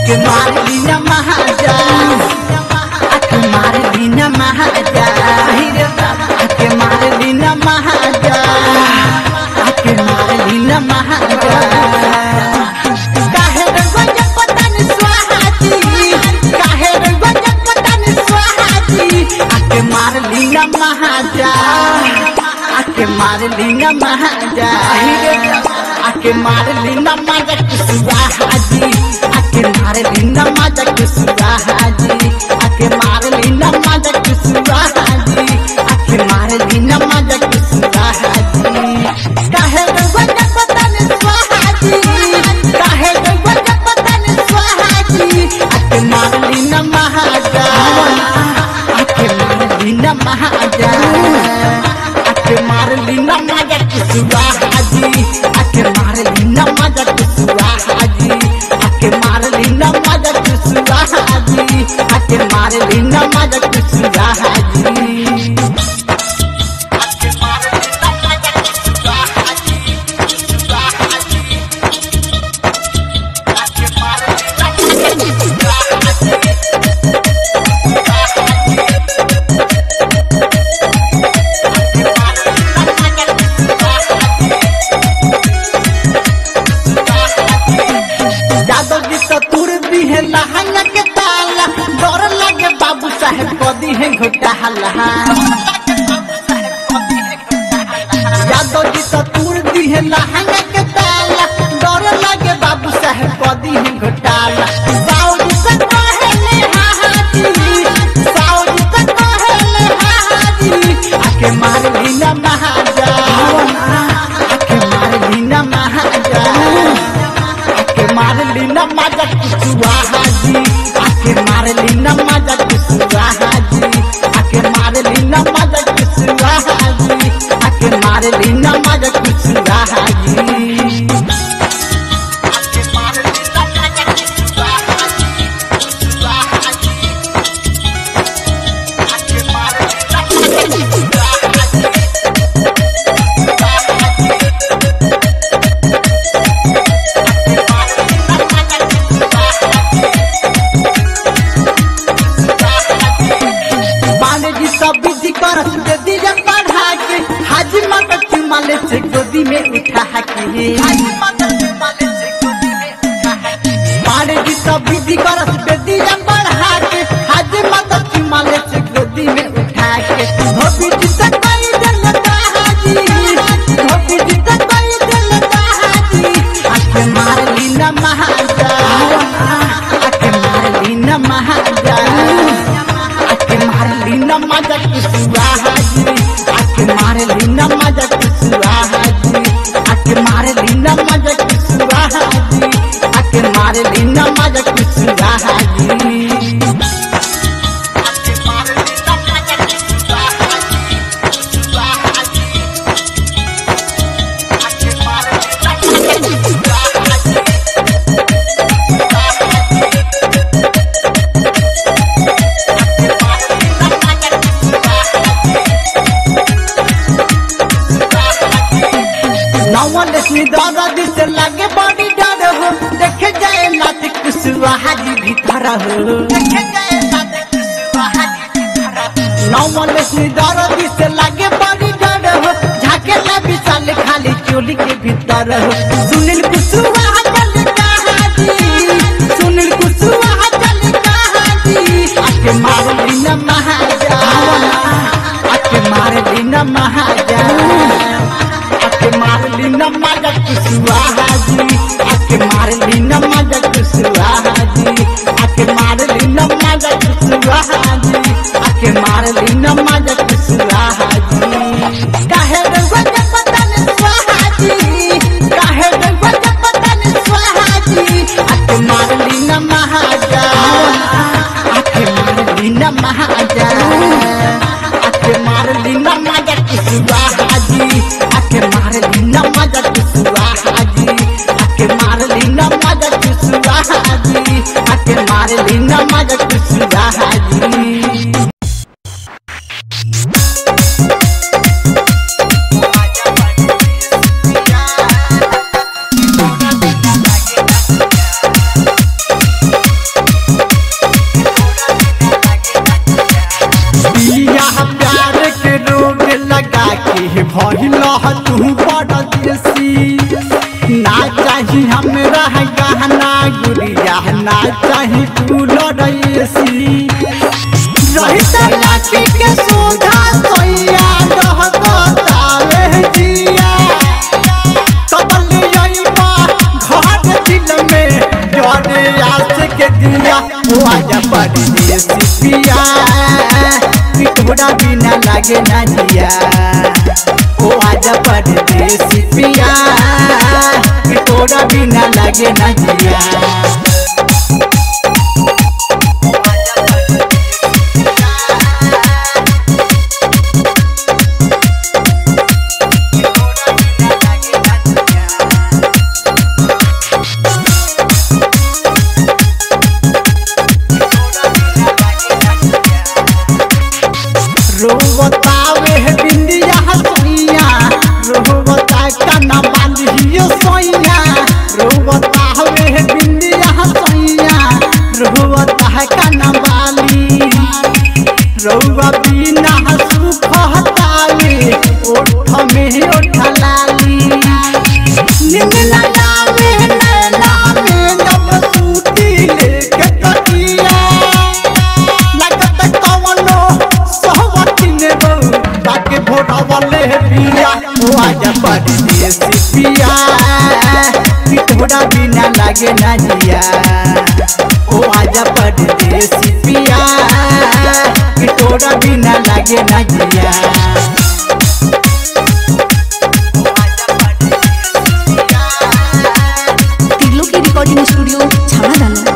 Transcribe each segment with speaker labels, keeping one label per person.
Speaker 1: आके मार लीना महाजा आके मार लीना महाजा रे बाबा आके मार लीना महाजा आके मार लीना महाजा काहे रे गंज पतन स्वाहाजी काहे रे गंज पतन स्वाहाजी आके मार लीना महाजा आके मार लीना महाजा रे बाबा आके मार लीना माजा कुसुआ हाजी आके मार लीना माजा कुसुआ हाजी आके मार लीना माजा कुसुआ हाजी आके मार लीना माजा कुसुआ हाजी काहे गंज पतन स्वाहाजी काहे गंज पतन स्वाहाजी आके मार लीना महाजा आके मार लीना महाजा आके मार लीना माजा कुसुआ हाजी आके मार लीना माजा कुसुआ हाजी आके मार लीना माजा कुसुआ हाजी आके मार लीना माजा कुसुआ हाजी आके मार लीना माजा कुसुआ हाजी कुसुआ हाजी आके मार लीना माजा कुसुआ जादव जी तो तुर दी है लहंगा के ताला डर लगे बाबू साहेब कदी है घोटाला जादव जी तो तुर दी है लहंगा के ताला डर लगे बाबू साहेब कदी है घोटाला साउदी से कहेले हाहाजी साउदी से कहेले हाहाजी आके मार लीना महाजा आके मार लीना महाजा आके मार लीना माजा कुसुआ हाजी आके मार लीना माजा कुसुआ हाजी आके मार लीना माजा कुसुआ हाजी आके मार लीना माजा कुसुआ हाजी आके मार लीना माजा कुसुआ हाजी कुसुआ हाजी आके मार लीना माजा कुसुआ हाजी बाने जी सब विधि कर दे दिया पढ़ा के हाजी माता चुमाले से गोदी में उठा के हाजी माता चुमाले से गोदी में उठा के बाने जी सब विधि कर दे दिया पढ़ा के हाजी माता चुमाले से गोदी में उठा के धोबी जी से कोई दिल हाजी धोबी जी से कोई दिल हाजी आके मार लीना महाजा आके मार लीना महाजा आके मार लीना मजा कुसुआ हाजी आके मार लीना मजा कुसुआ हाजी आके मार लीना मजा कुसुआ हाजी आके मार लीना मजा कुसुआ हाजी आके मार लीना मजा कुसुआ हाजी कुसुआ हाजी आके मार लीना मजा कुसुआ हाजी नवन लक्ष्मी दादा जिसे लागे बड़ी डर हो देखे जाए नाथ कुसुआ हाजी भीतर हो देखे जाए नाथ कुसुआ हाजी भीतर हो नवन लक्ष्मी दादा जिसे लागे बड़ी डर हो झाके ला विशाल खाली चोली के भीतर हो सुनील कुसुआ हाजी हाजी सुनील कुसुआ हाजी आके मार लीना महाजा आके मार लीना महाजा आके मार लीना माजा कुसुआ हाजी आके मार लीना माजा कुसुआ हाजी आके मार लीना माजा कुसुआ हाजी आके मार लीना माजा कुसुआ हाजी काहे रे वजह पतन स्वाहाजी काहे रे वजह पतन हमरा गहना गुड़िया ना चाही कूलर एसी रही लाठी के सोधा सोया डहकतावे जिया तबली अइबा घर दिल में जरे आस के दिया ओ आजा परदेसी पिया पिटोरा बिना लागे ना जिया ओ आजा परदेसी पिया पिटोरा बिना लागे ना जिया रोवतावे है बिंदिया हसैया रोवता कना बांधियो सैया रोवतावे है बिंदिया हसैया रोवता है कना बाली रौवा बिना सुख हतावे ओठ में ओठ लाली नींद लगावे नैना में नब सूती लेके तकिया लगत कवनो सहवतिन रो ताके भोरवले पिया ओ आजा परदेसी पिया पिटोरा बिना लागे ना जिया ओ आजा परदेसी पिया पिटोरा बिना लागे ना जिया
Speaker 2: तिगलो की रिकॉर्डिंग स्टूडियो छाना दाना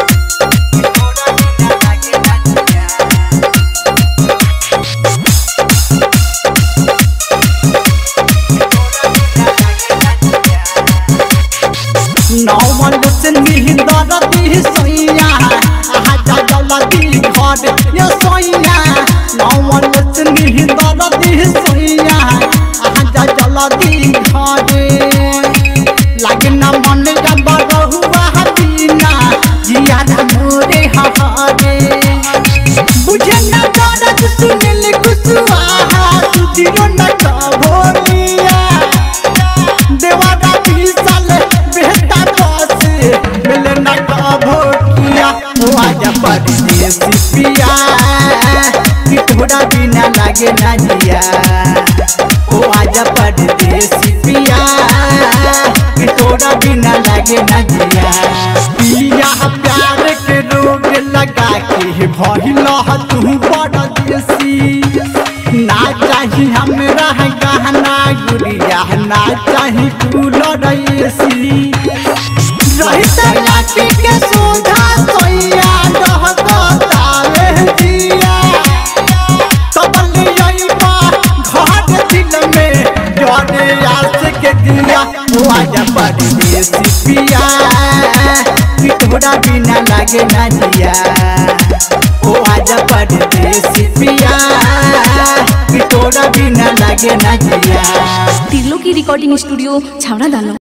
Speaker 1: नौमन से निहिंदर दी सोइया आहा जा जलदी घर ये सोइया नौमन से निहिंदर दी सोइया आहा जा जलदी घर लगना मन का बरहुआ हबीना जिया ना मोरे हहारे बुझे ना दर्द सुनिल कुसुआ सुधिरो न कबोलिया देवारा भीसल बेहता बस मिले न कबो किया ओ आजा परदेसी पिया पिटोरा बिना लागे ना जिया ओ आजा परदेसी पिया पिटोरा बिना लागे ना जिया पिया प्यार के रोग लगा के भइल तू बड़ देसी ना चाही हमरा गहना गुड़िया ना चाही कूलर एसी रही लाठी के सोधा सोया डहकतावे जिया तबली अइबा घर दिल में जरे आस के दिया ओ आजा परदेसी पिया पिटोरा बिना लागे ना जिया ओ आजा परदेसी पिया पिटोरा बिना लागे ना जिया
Speaker 2: तिगलो की रिकॉर्डिंग स्टूडियो छावना दानो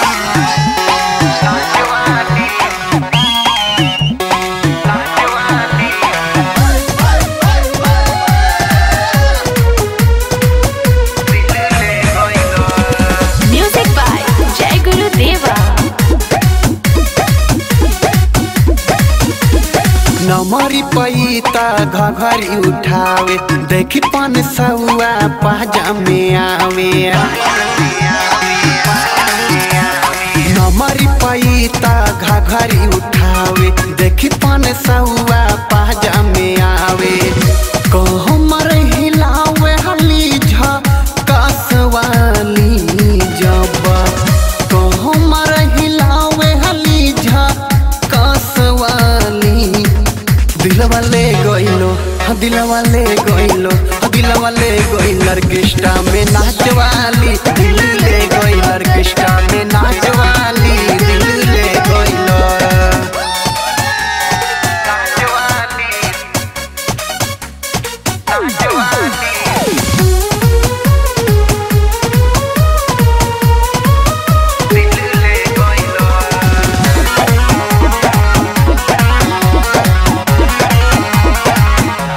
Speaker 2: म्यूजिक बाय जय गुरु देवा
Speaker 3: नमरी पैता घघरी उठावे देखी पन सौआ पाजा में आवे नमरी पैता घघरी उठावे देखी पन सौआ पाजा में आवे कहो मर हिलावे हली झकसवाली जब कहो मर हिलावे हली झकसवाली दिलवा ले गइलो हाँ दिलवा ले गइलो हाँ दिलवा ले गइल ऑर्केस्ट्रा में नाचवाली दिल ले गइल ऑर्केस्ट्रा में नाचवाली दिल ले गइलो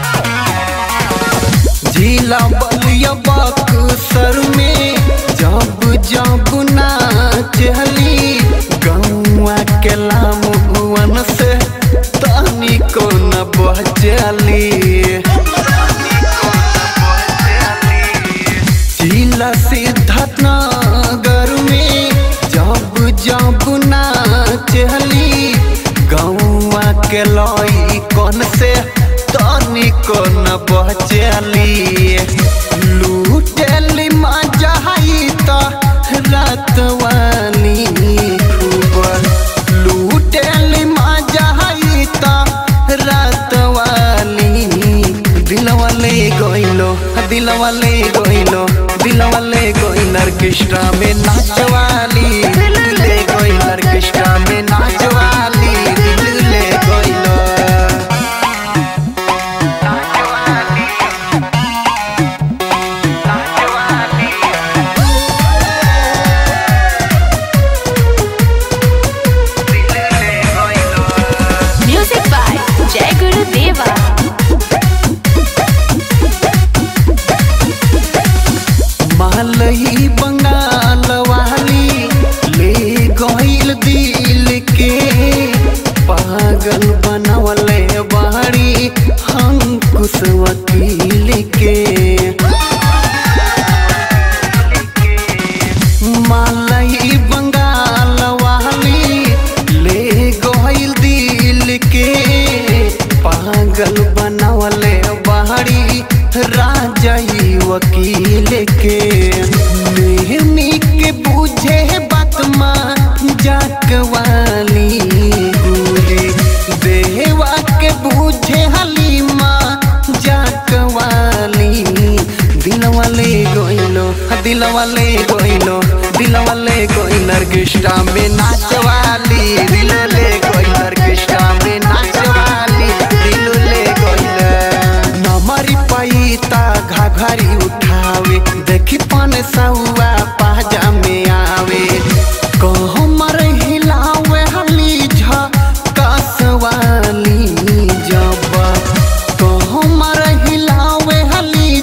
Speaker 3: झीला बलिया बक्सर में जब के लामुअन से तनी को न बचली जिला सिद्धार्थ नगर में जब जब नाचली गौवा के लई कौन से तनी को न बचली लूटली मजा आई तो रात वाली खूब लूटली मजा आई तो रात वाली दिलवा ले गइलो दिलवा ले गइलो दिलवा ले गइल ऑर्केस्ट्रा में नाचवाली दिल ले गइल ऑर्केस्ट्रा में नाचवाली दिल ले गइलो
Speaker 2: म्यूजिक बाय जय गुरु देवा
Speaker 3: मालई बंगाल वाली ले गइल दिल के पागल बनवले बाड़ी अंकुश वकील के मालई बंगाल वाली ले गइल दिल के पागल बनवले बाड़ी राजई वकील के मेहनी के बुझे बात माँ जाक वाली गुरी देवा के बुझे हलीमा जाक वाली दिलवा ले गइलो दिलवा ले गइलो दिलवा ले गइल ऑर्केस्ट्रा में नाचवाली दिल ले गइल ऑर्केस्ट्रा में नाचवाली दिल ले गइल नमरी पैता घाघरी उठावे देखी पन सौआ पाजा में आवे कहमर हिलावे हली झकसवाली जब कहमर हिलावे हली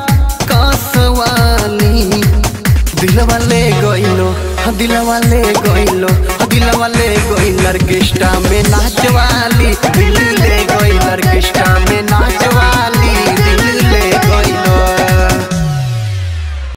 Speaker 3: झकसवाली दिलवा ले गइलो दिलवा ले गइलो दिलवा ले गइल ऑर्केस्ट्रा में नाचवाली दिल